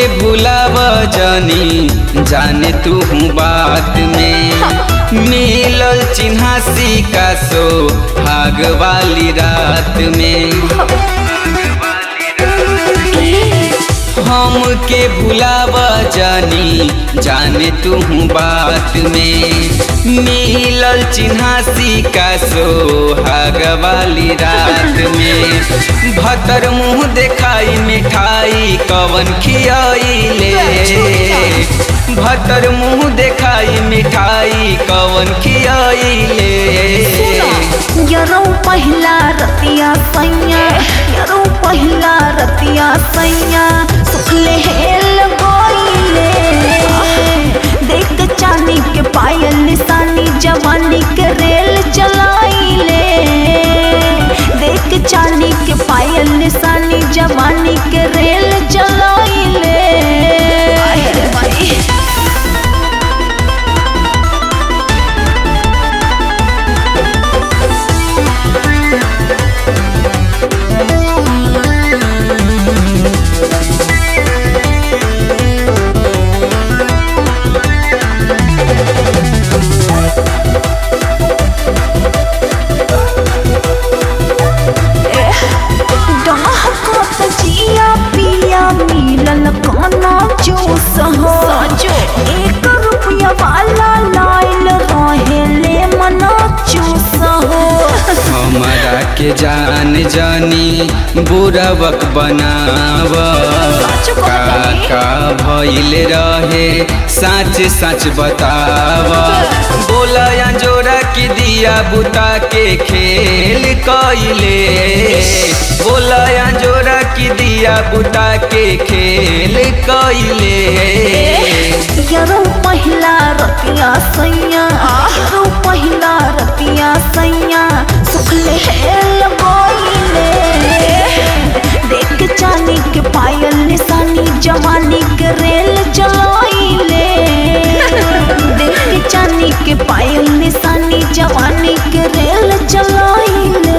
भूलाव जानी जाने तू बात में मिलल चिन्हासी का सो भाग वाली रात में हम के भुलाव जानी जाने तू बात में मिलल चिन्हासी का सोहाग वाली रात में भतर मुँह देखाई मिठाई कवन खियाइले भतर मुँह देखाई मिठाई कवन खियाइले यरो पहिला रतिया सैया यरो पहिला रतिया सैया सुखले हेल गोइले देख चांदी के पायल निशानी जवानी के रेल चलाइले देख चांदी के पायल निशानी जवानी के रेल चलाइले अरे भाई डहकत जिया पिया मिलल काना जूस हो एक रुपया वाला लाइल रहेले मना चूस हो हमारा के जान जानी बुरबक बनाव का का भइल रहे सच सच बताव बोला या जोरा की दिया बुता के खेल कइले बोला या जोरा की दिया बुता के खेल कइले यरो पहिला रतिया सैया यरो पहिला रतिया सैया सुखले हेल गोइले देख चांदी के पायल निशानी जवानी के रेल चलाइले देख चांदी के पायल निशानी जवानी के रेल चलाइले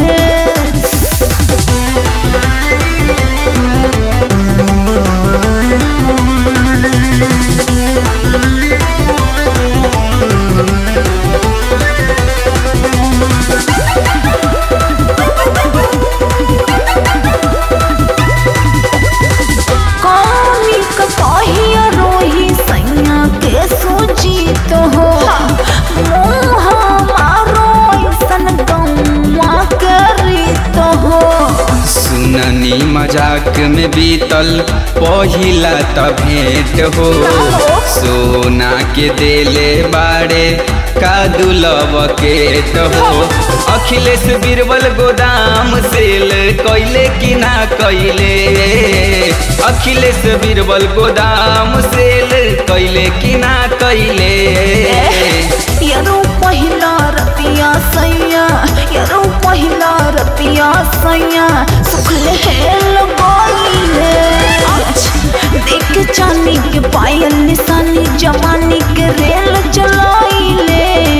कौनी का कहिया रोही सैया के सुजीत हो मुँह मारो ऐसन गौवा के रीत हो सुननी मजाक में बीतल पहिला त भेंट हो सोना के देले बाड़े का दुलव केट हो अखिलेश बीरबल गोदाम सेल कैले कि ना कैले अखिलेश बीरबल गोदाम सेल कैले कि ना कैले यरो पहिला रतिया सैया यरो पहिला रतिया सैया सुखले हेल गोइले देख चांदी के पायल निशानी जवानी के रेल चलाइले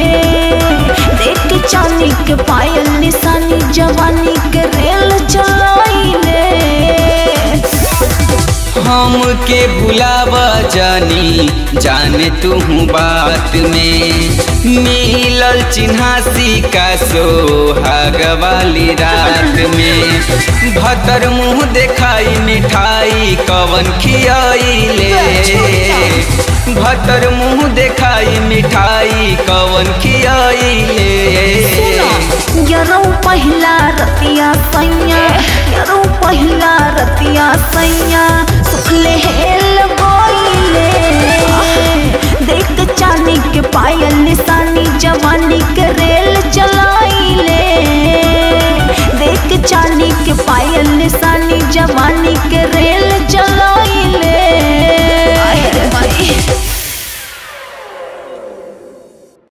देख चांदी के पायल निशानी जवानी के रेल चलाइले हम के भुलाव जानी जाने तू बात में मिलल चिन्हासी का सोहाग वाली रात में भतर मुँह देखाई मिठाई कवन खियाइले भतर मुँह देखाई मिठाई कवन खियाइले यरो पहिला रतिया सैया यरो पहिला रतिया सैया सुखले हेल गोइले देख चांदी के पायल निशानी जवानी के रेल चलाइले देख चांदी के पायल निशानी जवानी के रेल